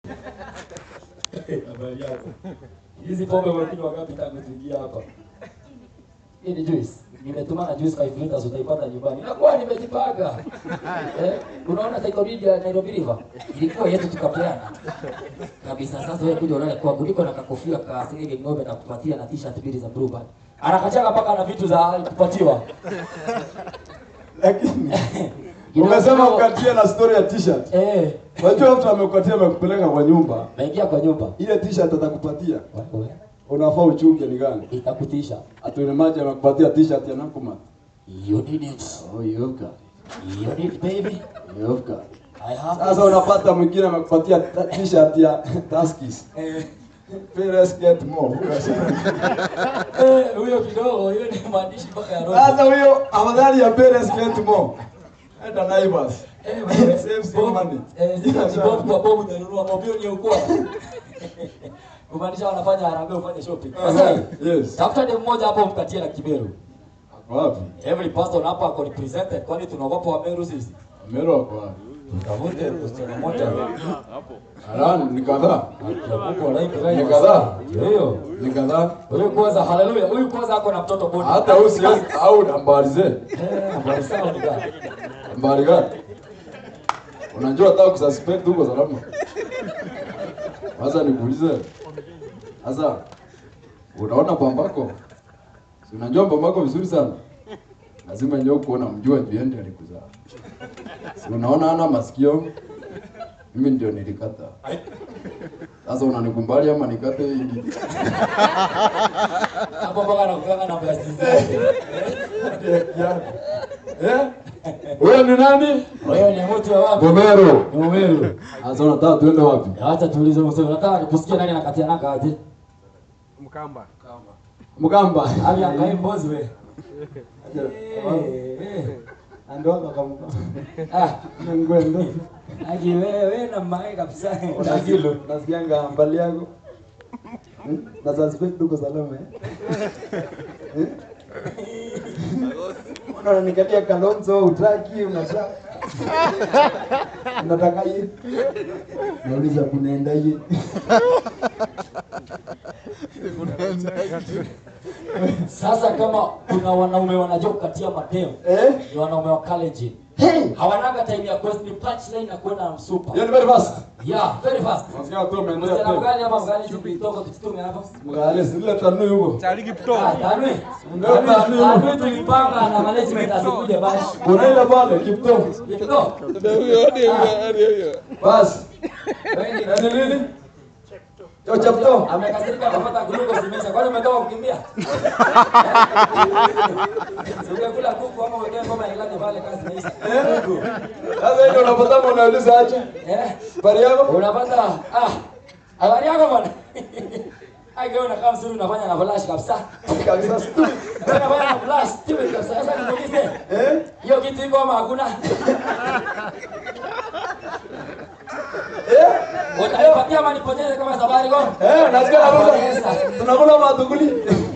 Habari yako. Hizi pombe umekunywa ngapi tangu tuingia hapa? Hii ni juice. Nimetuma na juice 5 liters utaipata nyumbani. Nakuwa nimejipanga. Eh, unaona Taiko Ridge ya Nairobi River? Ilikuwa yetu tukapeana. Kabisa sasa wewe kuja unaona kwa kuliko na kakofia ka Singing Ng'ombe na kupatia na t-shirt mbili za Bluebird. Anakachanga mpaka na vitu za kupatiwa. Lakini You know, umesema kidogo- ukatia na story ya t-shirt. Eh, Unajua mtu amekupatia amekupeleka kwa nyumba. naingia kwa nyumba. Ile t-shirt atakupatia. Wewe Unafaa uchunge ni gani? itakutisha. Atuone maji amekupatia t-shirt ya Nakumatt. You need it. Oh, you've got. You need it, baby. You've got. I have Sasa it. unapata mwingine amekupatia ta- t-shirt ya Tuskys. Eh, Let's get more. eh, huyo kidogo, hiyo ni maandishi mpaka ya roho. Sasa huyo afadhali ya Let's get more. Enda Naivas. Eh, wewe, Save some Bob, money. eh, sasa ni Bob kwa Bob unanunua mobioni ya ukoo. Kumaanisha wanafanya harambee ufanye shopping. Sasa Yes. tafuta dem mmoja hapo mkatie na Kimeru. Ako wapi? Every person hapa ako represented kwani tunaogopa Wameru sisi. Mero ako wapi? Tutafute msichana mmoja. Alani ni kadhaa. Mungu walaika Ni kadhaa. Hiyo. Ni kadhaa. Huyu kwanza haleluya. Huyu kwanza ako na mtoto bodi. Hata huyu siwezi au nambari ze. Eh, habari sawa ni gani? Nambari gani? Unajua hata kususpect huko salama. Sasa nikuulize. Sasa unaona bambako? Si unajua bambako vizuri sana. Lazima ndio kuona mjua juu ndiye alikuzaa. Si unaona ana masikio? Mimi ndio nilikata. Sasa unanikumbali ama nikate hili? Hapo mpaka nakukanga namba ya simu. Eh? Wewe ni nani? Wewe ni mtu wa wapi? Gomero. Ni Mumeru. Sasa unataka tuende wapi? Acha tuulize msemo. Nataka kusikia nani anakatia nanga aje. Mkamba. Mgamba. Ali angae mbozi we. Eh, Andoka kamuka. Ah, Ngwendo. aje wewe na mae kabisa. Unajilo. Nasikianga mbali yako. Hmm? Na suspect uko salama eh? Eh? Unanikatia Kalonzo utaki unataka. Unataka hii? Nauliza kunaenda hii. Sasa kama kuna wanaume wanajua kukatia madeo, Eh? ni wanaume wa college. Hey! Hawanaga time ya quest ni punchline na kwenda na msupa. Hiyo ni very fast. Yeah, very fast. Nasikia tu umeendelea Msichana tena. mgani hapa mgani tukitoka tutume hapa? Mgale zile tanu yuko. Chariki Pto. Ah, Tanwi. Ndio, Tanwi. Tanwi tulipanga na management asikuje basi. Kuna ile pale Kipto. Kipto. Basi. Wewe ni Ni nini? Yo chapto. amekasirika akapata glucose imesha. Kwani umetoka kukimbia? Ungekula kuku ama uwekee ngoma ya ilani pale kazi imeisha. Sasa ile unapata unauliza aje? Eh? Bari yako? Unapata ah habari yako bwana. Aige unakaa mzuri unafanya na flash kabisa. Kabisa. Unafanya na flash tu kabisa. Sasa nikuulize. Eh? Hiyo kitu iko ama hakuna? Eh? Utanipatia ama nipoteze kama safari gani? Eh, nasikia naruka. Tunakula matuguli.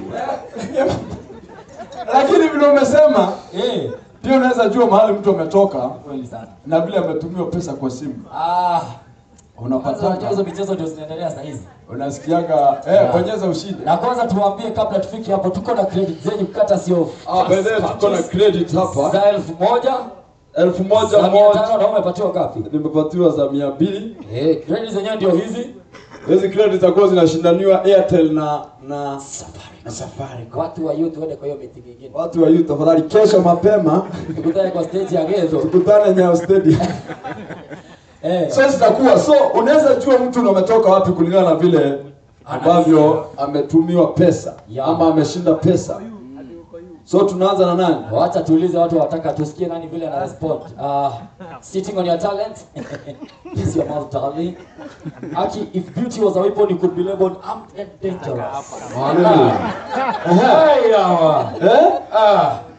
Lakini vile umesema Eh, pia unaweza jua mahali mtu ametoka kweli sana. na vile ametumiwa pesa kwa simu. Ah, kwanza unajua hizo Unapata michezo ndio zinaendelea saa hizi. unasikiaga eh, bonyeza ushinde. Na kwanza tuwaambie kabla tufike hapo, tuko na credit zenyu kata sio Ah, by the way, tuko na credit hapa za elfu moja elfu moja za mia moja tano na umepatiwa ngapi? nimepatiwa za mia mbili. Eh, credit zenyewe ndio hizi. Hizi credit zitakuwa zinashindaniwa Airtel na na na Safaricom. Watu wa youth waende kwa hiyo meeting nyingine. Watu wa youth tafadhali, kesho mapema Tukutane kwa stage ya Gezo. tukutane Nyayo Stadium. Eh, So zitakuwa so, unaweza jua mtu ametoka wapi kulingana na vile ambavyo ametumiwa pesa Ya. ama ameshinda pesa. So tunaanza na nani? wacha tuulize watu wataka tusikie nani vile ana respond. Uh, sitting on your talent. Kiss your mouth darling. Aki, if beauty was a weapon you could be labeled armed and dangerous. Hallelujah. Hey, yawa. Eh? Ah,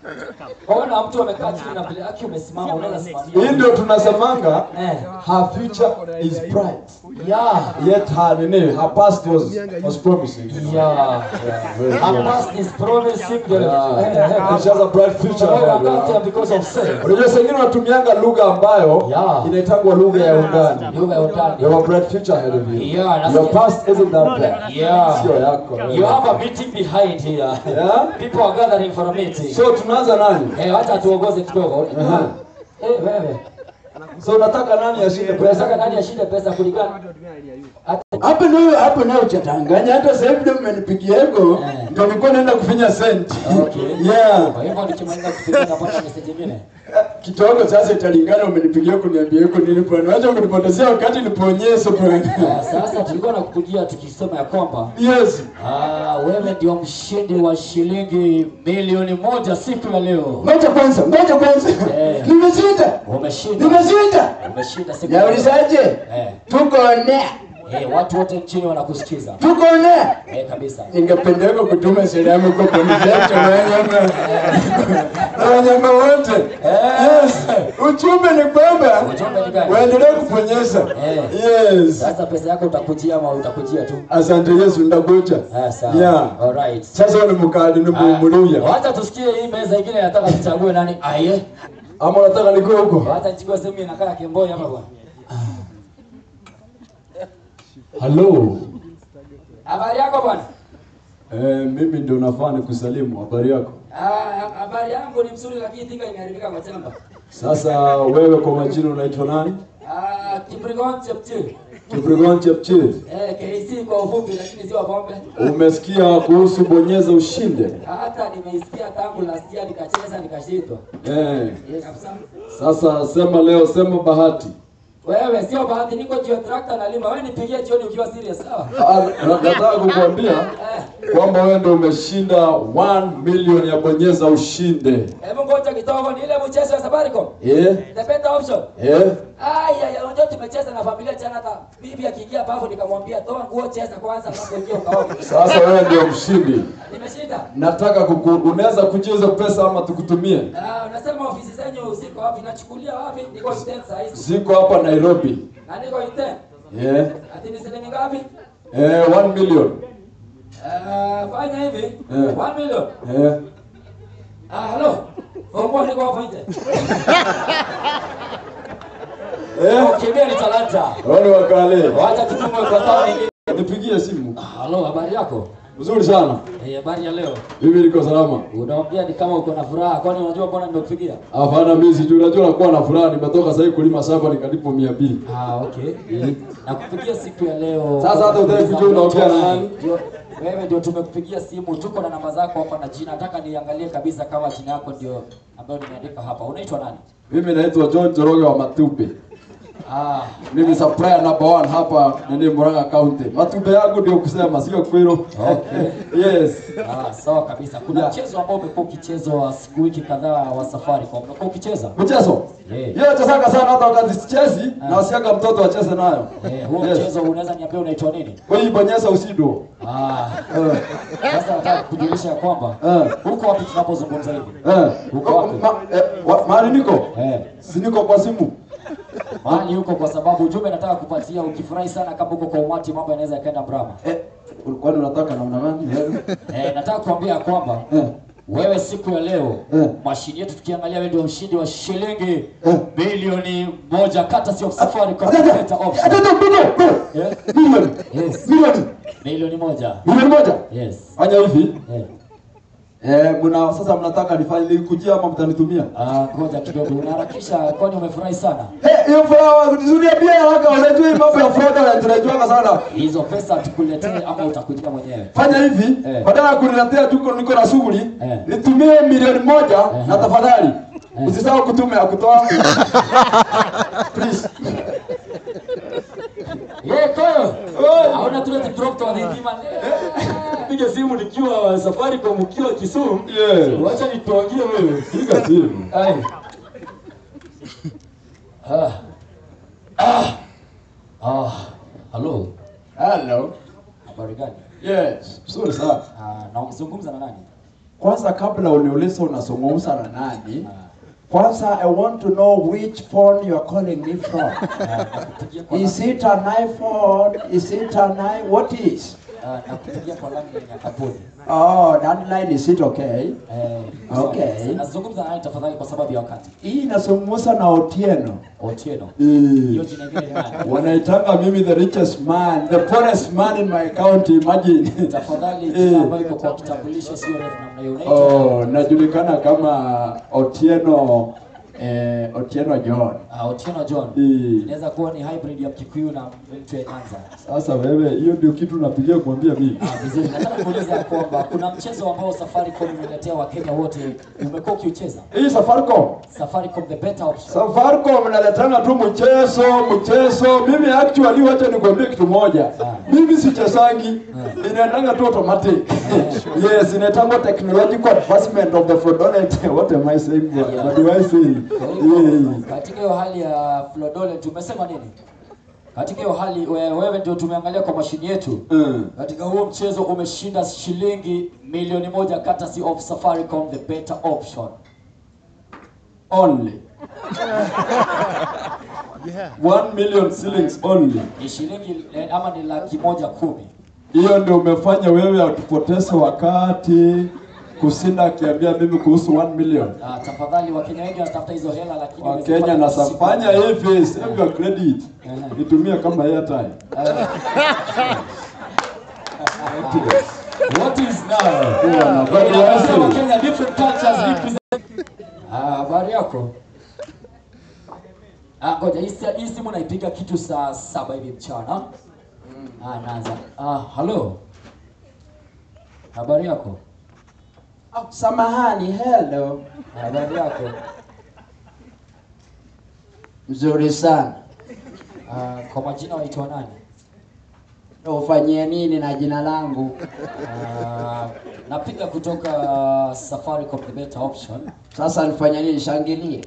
Ona mtu amekaa chini na vile yake umesimama unaweza Hii simamia. ndio tunasemanga Eh. her future is bright. Yeah. Yet her nini, her past was was promising. Yeah. Very Her good. past is promising the Yeah. eh, eh, And she has a bright future Well, ahead, I'm not here yeah. because of sin. Unajua saa ingine wanatumianga lugha ambayo Yeah. inaitangwa lugha ya undani. Lugha ya undani. You have a bright future ahead of you. Yeah, that's Your it. past isn't that bad. Yeah. Sio yako. You have a meeting behind here. Yeah? People are gathering for a meeting. So tunaanza nani? Eh, wacha tuongoze kidogo. Aha. Eh, wewe. So unataka nani ashinde Unataka pesa? nani ashinde pesa kulingana? Hata Hapo ndio hapo nayo chatanganya hata sasa hivi ndio mmenipigia hivyo Eh. ndio nilikuwa naenda kufinya sent. Okay. Yeah. Kwa hivyo nikimaliza kupiga napata message nyingine. Kidogo sasa italingana umenipigia kuniambia huko nini bwana. Wacha kunipotezea wakati niponyeshe bwana. Ah, Sasa tulikuwa nakupigia tukisema ya kwamba Yes. ah, wewe ndio mshindi wa shilingi milioni moja siku ya leo. Ngoja kwanza, ngoja kwanza. Eh. Nimeshinda. Umeshinda. Nimeshinda. Umeshinda siku ya leo. Yaulizaje? Eh, Tuko ne. eh, watu wote nchini wanakusikiza. Tuko ne. Eh, kabisa. Ningependeka kutuma salamu kwa Boniface na wanyama na wanyama wote. Yes. Ujumbe ni kwamba Ujumbe ni gani? waendelee kuponyesha. Eh. Yes. Sasa pesa yako utakujia ama utakujia tu? Asante Yesu ndakuja. Ah, sawa. Yeah. Alright. Sasa ni mkali ni Ah, mumulia. Wacha tusikie hii meza ingine nataka tuchague nani aye. Ama unataka niko huko? Wacha nichukue sehemu inakaa Kemboi hapa bwana. Hello. Habari yako bwana? Eh, mimi ndio nafaa nikusalimu. Habari yako? Ah, habari yangu ni mzuri lakini tinga imeharibika kwa chamba. Sasa wewe kwa majina unaitwa nani? Ah, Kibrigon Chepchir. Kibrigon Chepchir. Eh, KC kwa ufupi lakini sio pombe. Umesikia kuhusu bonyeza ushinde? Hata nimeisikia tangu last year nikacheza nikashindwa. Eh. Eh, kabisa. Sasa sema leo, sema bahati. Wewe sio bahati niko juu ya tractor na lima. Wewe nipigie jioni ukiwa serious sawa? Ah, na- Nataka kukuambia Eh, kwamba wewe ndio umeshinda 1 million ya bonyeza ushinde. hebu ngoja kidogo ni ile mchezo wa Safaricom. Eh? The better option. Eh? Aya, ya unajua tumecheza na familia jana hata bibi akiingia bafu nikamwambia toa nguo cheza kwanza alafu ingia ukaoge. Sasa wewe ndio mshindi. Nimeshinda. Nataka kuku, unaweza kujiuza pesa ama tukutumie? Ah, unasema ofisi zenyu ziko wapi? Nachukulia wapi? Niko Iten saa hizi. Ziko hapa Nairobi. Na niko Iten. Eh? Ati ni shilingi ngapi? Eh, 1 million. Ah, fanya hivi. Eh. 1 million. Eh? Ah, hello. Fungua niko hapo nje. Eh? Kimbia ni talanta. Wale wakale. Wacha tutume kwa sawa nyingine. Nipigie simu. Hello, habari yako? Mzuri sana. Eh, habari ya leo. Mimi niko salama. Unaongea ni kama uko na furaha. Kwani unajua mbona nimekupigia? Hapana, mimi sijui, unajua nakuwa na furaha. Nimetoka sasa hivi kulima shamba nikalipo 200. Ah, okay. Nakupigia siku ya leo. Sasa hata hutaki kujua unaongea na nani? Ndio, Wewe ndio tumekupigia simu, tuko na namba zako hapa na jina. Nataka niangalie kabisa kama jina yako ndio ambayo nimeandika hapa. Unaitwa nani? Mimi naitwa John Joroge wa Matupe. Ah, Mimi supplier number one hapa nini Murang'a County. Matupe yangu ndio kusema sio kwelo. Okay. yes. ah, sawa kabisa. Kuna Yeah. mchezo ambao umekuwa ukichezwa siku wiki kadhaa wa Safaricom. Umekuwa ukicheza? Mchezo. Yeah. Yeye chezaka sana hata wakati sichezi na wasiaga mtoto acheze nayo. Eh, huo Yes. mchezo unaweza niambia unaitwa nini? Kwa hiyo bonyeza usido. Ah, Eh. sasa nataka kujulisha ya kwamba Eh. huko wapi tunapozungumza hivi? Eh. Uko wapi? Ma, eh, wa- mahali niko? Eh. Si niko kwa simu. mahali huko kwa sababu ujumbe nataka kupatia. Ukifurahi sana kama uko kwa umati, mambo yanaweza yakaenda mrama. Eh, kwani unataka namna gani? Eh. Eh, nataka kuambia kwamba Eh. wewe siku ya leo Eh. mashini yetu tukiangalia, wewe ndio mshindi wa shilingi Eh. milioni moja kata sio safari kwa Atata, kuleta option. atata, bado, bado. Eh, Milioni. Yes. Milioni. milioni moja. Milioni moja. Yes. Fanya hivi. Eh. Eh, mna sasa mnataka nifanye nikujia ama mtanitumia? Ah, ngoja kidogo, unaharakisha kwani umefurahi sana? Eh, hiyo furaha kutuzuria pia haraka, unajua hii mambo ya fraud tunajuanga sana. Hizo pesa tukuletee ama utakujia mwenyewe? Fanya hivi, Eh. badala ya kuniletea tuko niko na shughuli, Eh. nitumie milioni moja na tafadhali usisahau kutuma ya kutoa. Please. Ye koyo. Hauna tule drop to adhima. Piga simu nikiwa Safaricom ukiwa Kisumu. Yeah. Wacha nituangie wewe. Piga simu. Ai. Ah. Ah. Ah. Hello. Hello. Habari gani? Yes. Sorry sana. Ah, na unazungumza na nani? kwanza kabla uniulize unazungumza na nani, kwanza I want to know which phone you are calling me from. Ah, nakupigia kwa Is line- it an iPhone? Is it an i? What is? ah, nakupigia kwa line ya kampuni. Oh, that line is it okay? Eh, Okay. so, nazungumza naye tafadhali kwa sababu ya wakati. Hii inazungumza na Otieno. Otieno. Eh. Hiyo jina ingine ni nani? Wanaitanga mimi the richest man, the poorest man in my county, imagine. Tafadhali Eh. jina ambayo iko kwa kitambulisho sio refu namna hiyo. Unaitwa Oh, najulikana kama Otieno eh, Otieno John. ah, Otieno John. Eh. Inaweza kuwa ni hybrid ya Mkikuyu na mtu wa Nyanza. Sasa wewe, hiyo ndio kitu napigia kuambia mimi. Ah, vizuri. Nataka kuuliza ya kwamba kuna mchezo ambao Safaricom imeletea Wakenya wote, umekuwa ukiucheza Hii Safaricom. Safaricom the better option. Safaricom naletanga tu mchezo mchezo. Mimi actually, wacha nikwambie kitu moja, Ah. mimi sichesangi, inaendanga tu automatic. yes, inaitangwa technological advancement of the fraudulent. What am I saying? Yeah. What do I say? Kwa hivyo Yeah. katika hiyo hali ya Flodole tumesema nini? Katika hiyo hali we- wewe ndio tumeangalia kwa mashini yetu. Mm. Katika huo mchezo umeshinda shilingi milioni moja courtesy of Safaricom the better option. Only. One million shillings only. Ni shilingi eh, ama ni laki moja kumi. Hiyo ndio umefanya wewe atupoteze wakati kusinda akiambia mimi kuhusu 1 million. Ah, tafadhali Wakenya wengi wanatafuta hizo hela lakini Wakenya wamezipata na siku- fanya hivi, save your credit. Eh. Itumie kama airtime. Eh. What is now? Kuwa na bado Inasema wasi. Kenya different cultures represent. Ah, habari yako? Ah, ngoja hii si- hii simu naipiga kitu saa saba hivi mchana. Ah, naanza. Ah, hello. Habari yako? Oh, samahani, hello. Habari yako? Mzuri sana. Ah, kwa majina waitwa nani? Ufanyie nini na jina langu? Ah, napiga kutoka Safaricom the better option. Sasa nifanye nini? Shangilie.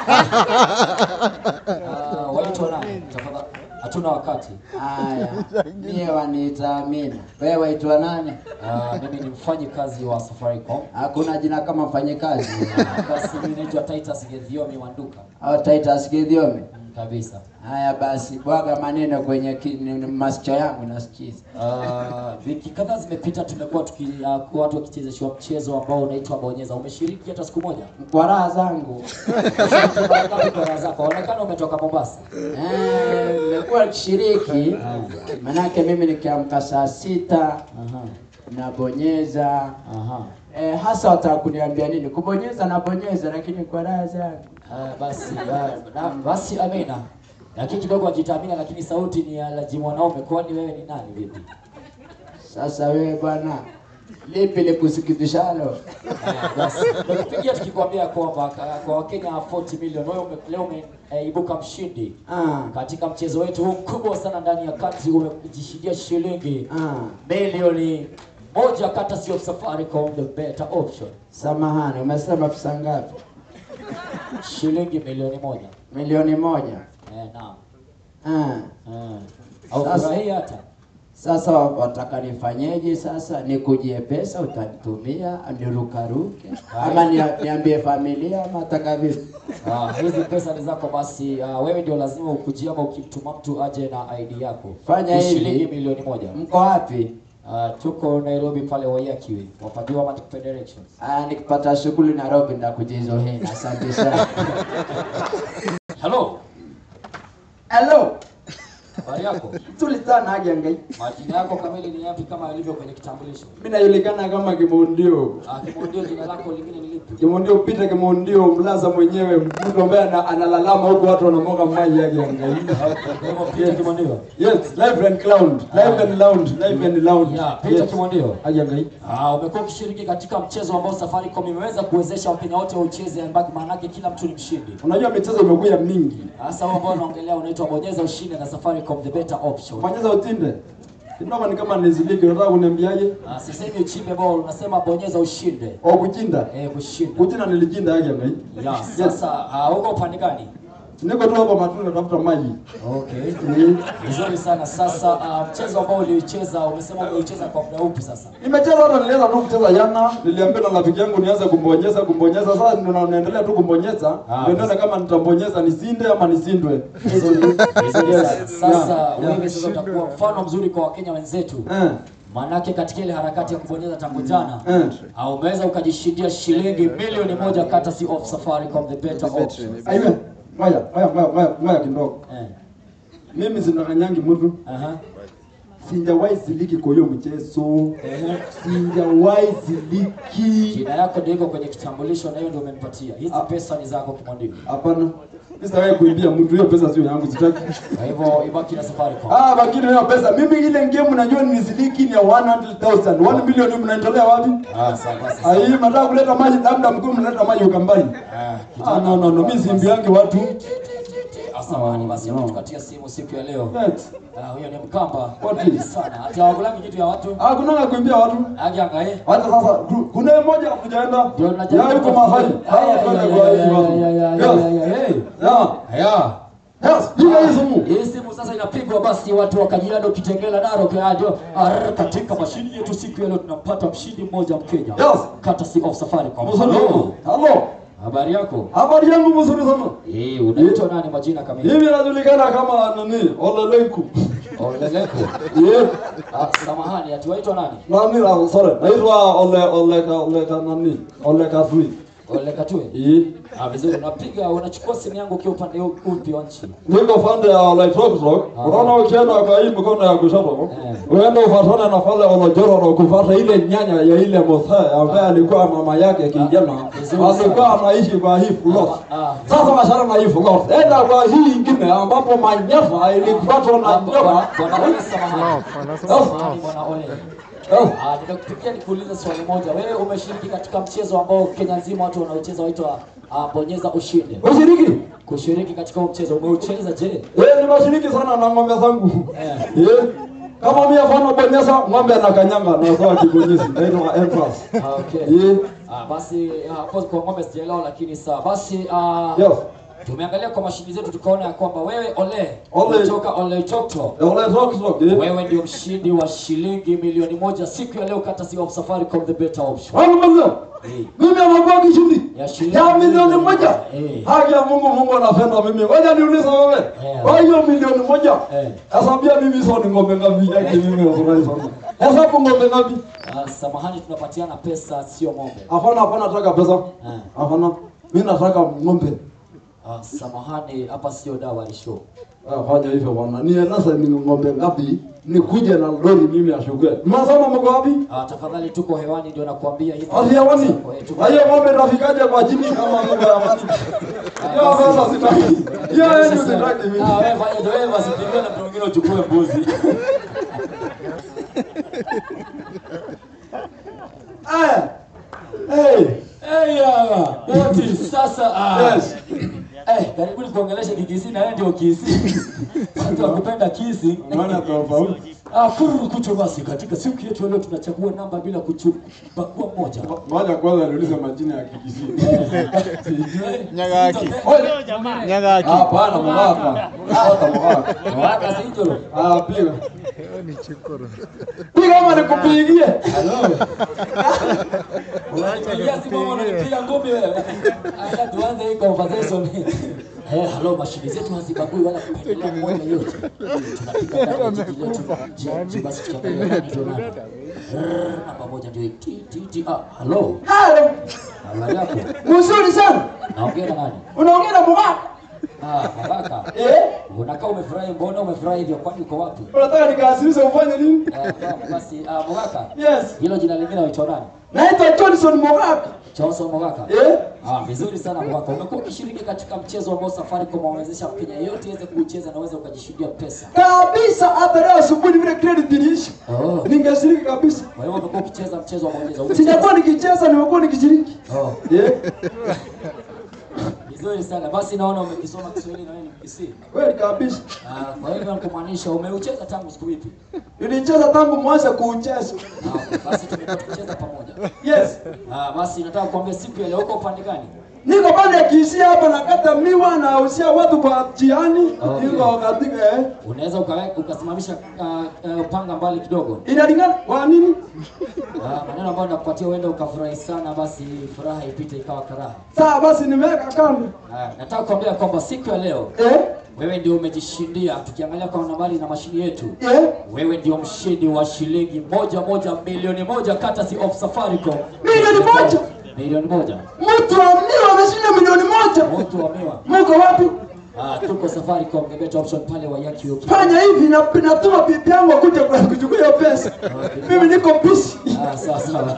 Ah, waitwa nani? Tafadhali. Hatuna wakati. Haya, mie waniita Amina. Wewe waitwa nani? Ah, mimi ni mfanyikazi wa Safaricom. Hakuna jina kama mfanyikazi. Basi mimi naitwa Titus Gedhiomi Wanduka. Au Titus Gidhiomi. Mm, Kabisa. Haya basi, bwaga maneno kwenye ki- ni- ni masikio yangu nasikiza. Ah, wiki kadhaa zimepita tumekuwa tuki uh, kwa watu wakichezeshwa mchezo ambao unaitwa bonyeza. Umeshiriki hata siku moja? Kwa raha zangu. Umeshiriki mara ngapi kwa raha zako? Onekana umetoka Mombasa. Eh, nimekuwa nikishiriki manake mimi nikiamka saa sita Aha. nabonyeza Aha. eh, hasa wataka kuniambia nini? Kubonyeza nabonyeza, lakini kwa raha zangu. Ah, basi ah, na, basi Amina. Lakini kidogo ajitamina lakini sauti ni ya laji mwanaume. Kwani wewe ni nani vipi? Sasa wewe bwana, lipi likusikitishalo? Ah, Basi nimekupigia tukikwambia kwamba ka- kwa Wakenya 40 milioni wewe ume- leo umeibuka mshindi. Ah, Katika mchezo wetu huu mkubwa sana ndani ya country umejishindia shilingi ah, milioni moja kata sio Safaricom the better option. samahani, umesema pesa ngapi? Shilingi milioni moja. Milioni moja. Eh, naam. Ah, Eh. Au Sasa- furahi hata. sasa wataka nifanyeje? Sasa nikujie pesa utanitumia, nirukaruke ama nia- niambie familia ama ataka vipi? Ah, hizi pesa ni zako basi. ah, wewe ndio lazima ukujia ama ukimtuma mtu aje na ID yako. Fanya Ni hivi. shilingi milioni moja. Mko wapi? Ah, tuko Nairobi pale Wayakiwe. Wafadhili wa Federations. Ah, nikipata shughuli Nairobi ndakuja hizo hela. Asante sana. Hello. Hello. Habari yako? Tulitana haja ngai. Majina yako kamili ni yapi kama yalivyo kwenye kitambulisho? Mimi najulikana kama Kimundio. Ah, kimondio jina lako lingine ni lipi? Kimundio Peter Kimundio mlaza mwenyewe mtu ambaye ana- analalama huko watu wanamwaga maji yake ya ngai. Kwa hivyo Peter Kimondio. Yes, live and cloud. Live and loud. Live and loud. Yeah, Peter Kimondio. Haja ngai. Ah, umekuwa ukishiriki katika mchezo ambao Safaricom imeweza kuwezesha Wakenya wote waucheze ambao maana yake kila mtu ni mshindi. Unajua michezo imekuja mingi. Hasa huo ambao unaongelea unaitwa bonyeza ushinde na Safaricom the better option. Fanyeza utinde. Kidogo ni kama niziliki, unataka kuniambiaje? Ah, sisemi uchimbe ball, unasema bonyeza ushinde. Au kuchinda? Eh, kushinda. Kuchinda nilijinda haja ngai. Ya, sasa ah, uko upande gani? Niko tu hapa matunda tafuta maji. Okay. Vizuri sana. Sasa uh, mchezo ambao uliucheza umesema umeucheza kwa muda upi sasa? Nimecheza hata nilianza tu kucheza jana, niliambiwa na rafiki yangu nianze kumbonyeza kumbonyeza. Sasa ndio na- naendelea tu kumbonyeza. Ah, Ndio nione kama nitambonyeza nisinde ama nisindwe. Vizuri vizuri Yes. sana. Sasa Yeah, yeah. wewe sasa utakuwa mfano mzuri kwa Wakenya wenzetu. Eh. Manake katika ile harakati ya kubonyeza tangu jana Eh. uh, umeweza ukajishindia shilingi milioni moja courtesy of Safaricom the better option. Aiwe. Ngoja, ngoja, ngoja, ngoja, ngoja kidogo. Eh. Mimi sinakanyangi mtu. Aha. Sijawahi siliki kwa hiyo mchezo. Ehe. Sijawahi siliki. Jina yako ndio iko kwenye kitambulisho na hiyo ndio umenipatia. Hizi Ah. pesa ni zako kimwandiko. Hapana. Mimi sitawahi kuibia mtu, hiyo pesa sio yangu, sitaki. Kwa hivyo ibaki na Safaricom. Ah, bakini hiyo pesa. Mimi ile game najua ni siliki ni ya 100,000. 1 milioni mnaitolea wapi? Ah, sawa basi. Ah, hii mnataka kuleta maji labda mkuu mnaleta maji ukambani. Ah, Ah, no no no, mimi simbiangi watu. Asamani basi No. ametukatia simu siku ya leo. Yes. Ah, huyo ni Mkamba. What Wengi is? sana. Ati hawakulangi kitu ya watu. Ah, kuna kuimbia watu. Aje angae. Hata sasa tu- kuna mmoja hakujaenda. Ndio tunajaribu Ya yuko kutafuta- mahali. Aya, Ah, kwenda ya, kwa ya, hizi ya, watu. ya, ya, Yes. ya, ya, ya, hey. Yeah. Haya. Yes, piga hii simu. Hii simu sasa inapigwa basi watu wa Kajiado, Kitengela, Narok radio Arr, katika mashini yetu siku ya leo tunampata mshindi mmoja Mkenya. Yes. Courtesy of Safaricom. Mzuri. Hello. Hello. Habari yako? Habari yangu mzuri sana. Eh, unaitwa nani majina kamili? Mimi najulikana kama nani? Olelenku. Oleleko. Yeah. Ah, samahani, ati waitwa nani? Nani la sorry. Naitwa Ole Ole Ole nani? Ole Kasui. Olekatue. Eh. Ah, vizuri. Unapiga unachukua simu yangu ukiwa upande upi wa nchi? Niko pande ya Ole Troktrok. Ah. Unaona ukienda kwa hii mkono ya kushoto. Eh. Uende ufuatane na pale Ole Jororo kufuata ile nyanya ya ile Mosai ambaye alikuwa mama yake kijana. vizuri sana. Alikuwa anaishi kwa hii plot. Ah, ah. Sasa washara na hii plot. Enda kwa hii ingine ambapo manyafa ilifuatwa na Ah, nyoka. Bwana bwana Ole, samahani. Yes. Samahani bwana Ole. Yes. Ah, nimekupigia nikuulize swali moja. Wewe umeshiriki katika mchezo ambao Kenya nzima watu wanaocheza waitwa ah, bonyeza ushinde. Ushiriki? Kushiriki katika huo mchezo umeucheza je? Eh, nimeshiriki sana na ng'ombe zangu. Eh. Eh. Kama mimi afano bonyeza ng'ombe anakanyanga na sawa kibonyezi. Naitwa Empress. Ah, okay. Eh. Ah, basi ah, hapo kwa ng'ombe sijaelewa lakini sawa. Basi ah, Yes. tumeangalia kwa mashini zetu tukaona ya kwamba wewe Ole Ole. kutoka Ole Chokto Ole rock rock. Eh. wewe ndio mshindi wa shilingi milioni moja siku ya leo courtesy of Safaricom the better option. Wangu mzee. Eh. Mimi anakuwa kishindi. Ya shilingi Ya milioni moja. Eh. Haki ya Mungu Mungu anapenda mimi. Ngoja niulize wewe. Eh. Kwa hiyo milioni moja. Eh. Hesabia mimi sio ni ng'ombe ngapi yake mimi nafurahi sana. Hesabu ng'ombe ngapi? Ah, samahani tunapatiana pesa sio ng'ombe. Hapana hapana nataka pesa. Eh. Hapana. Mimi nataka ng'ombe. Ah, samahani hapa sio dawa ni show. Ah, fanya hivyo bwana. Nieleze ni ng'ombe ngapi? Nikuje na lori mimi ashukue. Mnasema mko wapi? Ah, tafadhali tuko hewani ndio nakuambia hivi. Asiawani. Eh, tuko- Na hiyo ng'ombe tafikaje kwa chini kama ng'ombe ya mani? Hiyo pesa sitaki. Hiyo yenu sitaki mimi. Ah, wewe fanya ndio wewe basi pigana na mtu mwingine uchukue mbuzi. Eh. Hey. Eh, ya. Oti sasa ah. Yes. Eh, karibuni kuongelesha kikisi na wewe ndio kisi. Watu wakupenda kisi. Unaona tofauti? Ah, kururu kucho basi katika siku yetu ya leo tunachagua namba bila kuchukua moja. Ngoja kwanza niulize majina ya Kikisii. Nyagaki. Jamani. Nyagaki. Hapana, mwaka. Hata mwaka. Waka sinjoro. Ah, piga. Ni chukuru. Piga kama nikupigie. Hello. Unanipigia simu ama unanipiga ngumi wewe? Acha tuanze hii conversation. Eh, hello mashine zetu hazibagui wala kupendelea mmoja yote. Tunapiga ndani ya jiji letu. Je, basi tukiangalia nani ndio nani? Rrrr, Namba moja ndio hii. Ti ti ti. Ah, hello. Halo. Habari yako? Mzuri sana. Naongea na nani? Unaongea na mwaka? Ah, Baraka. Eh? Unakaa umefurahi, mbona umefurahi hivyo? Kwani uko wapi? Unataka nikaasirishe ufanye nini? Eh, basi ah, Baraka. Yes. Hilo jina lingine waitwa nani? Naitwa Johnson Mwaka. Johnson Mogaka. Eh? Ah, vizuri sana Mogaka. Umekuwa ukishiriki katika mchezo ambao Safaricom wamewezesha Mkenya yeyote aweze kuucheza na uweze ukajishindia pesa. Kabisa hata leo asubuhi vile credit iliisha. Oh. Ningeshiriki kabisa. Kwa hiyo umekuwa ukicheza mchezo wa bonyeza. Sijakuwa nikicheza, nimekuwa nikishiriki. Oh, Eh? vizuri sana. Basi naona umekisoma Kiswahili na wewe ni Mkisii. Kweli kabisa. Ah, kwa hivyo nikumaanisha umeucheza tangu siku ipi? Nilicheza tangu mwanzo kuucheza. Ah, basi tumekuwa tukicheza pamoja. Yes. Ah, basi nataka kuambia siku ya leo uko upande gani? niko pale Kisii hapa nakata miwa na usia watu kwa jiani, Okay. niko katika eh, Unaweza ukawe- ukasimamisha uh, uh, panga mbali kidogo. inalingana kwa nini? Ah, maneno ambayo nakupatia uende ukafurahi sana, basi furaha ipite ikawa karaha. Sawa basi, nimeweka kando Ah, nataka kuambia kwamba siku ya leo eh, wewe ndio umejishindia. Tukiangalia kwa nambari na mashini yetu, eh, wewe ndio mshindi wa shilingi moja moja milioni moja courtesy of Safaricom. Milioni moja? Milioni moja. mtu wa miwa ameshinda milioni moja. Mtu wa miwa. Muko wapi? Ah, tuko Safaricom, the better option pale wa Yaki Yoki. Fanya hivi na natuma bibi yangu kuja kwa kuchukua hiyo pesa. Mimi niko busy. Ah, sawa sawa.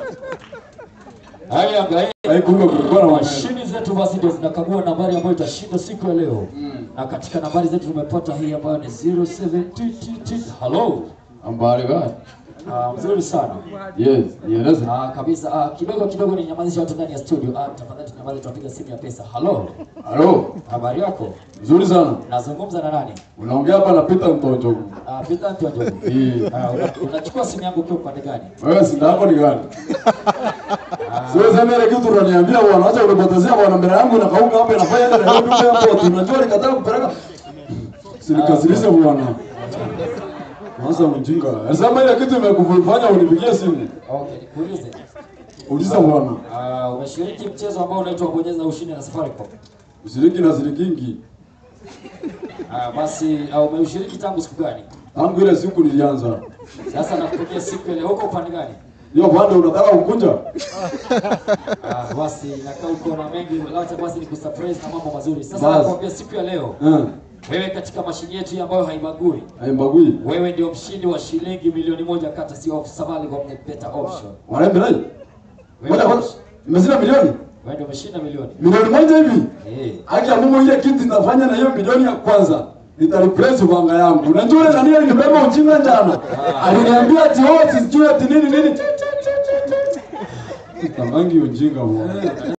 Haya, angalia. Haikumbe kulikuwa na Mashini zetu basi ndio zinakagua nambari ambayo itashinda siku ya leo. Na katika nambari zetu tumepata hii ambayo ni 07TTT. Hello. Ambari gani? Ah, mzuri sana. Yes, nieleze. Ah, kabisa. Ah, kidogo kidogo ni nyamazisha watu ndani ya studio. Ah, tafadhali tunyamaze tunapiga simu ya pesa. Hello. Halo, Habari yako? nzuri sana. Nazungumza na nani? Unaongea hapa na Peter Mtonjo. Ah, Peter Ntonjo. Eh, Ah, una- unachukua simu yangu ukiwa upande gani? wewe sinda yako ni gani? Sio sema ile kitu unaniambia bwana, acha unipotezea bwana mbele yangu na kauka hapa inafanya ile na ndio hapo tunajua nikataa kupeleka. Sinikasirisha bwana. Mwanza mjinga. Sema ile kitu imekufanya unipigie simu. Okay, nikuulize. Uliza bwana. Ah, umeshiriki mchezo ambao unaitwa bonyeza ushindi na Safaricom. Ushiriki na sirikingi. Ah, basi ah, umeushiriki tangu siku gani? Tangu ile siku nilianza. Sasa nakupigia siku ile huko upande gani? Hiyo pande unataka kukunja? Ah, basi nakaa uko na mengi, acha basi nikusurprise na mambo mazuri. Sasa Basi. nakwambia siku ya leo, Eh, wewe katika mashini yetu hii ambayo haibagui, haimbagui. wewe ndio mshindi wa shilingi milioni moja kata si of Safaricom the better option. Wanaenda naye? Wewe Moja ndio kwanza. Imezina milioni? wewe ndio umeshinda milioni. Milioni moja hivi? Eh. Haki ya Mungu ile kitu nitafanya na hiyo milioni ya kwanza. Nitareplace banga yangu. Unajua ile nani alinibeba ujinga jana? Aliniambia ati oh sijui ati nini nini. Tamangi ujinga bwana.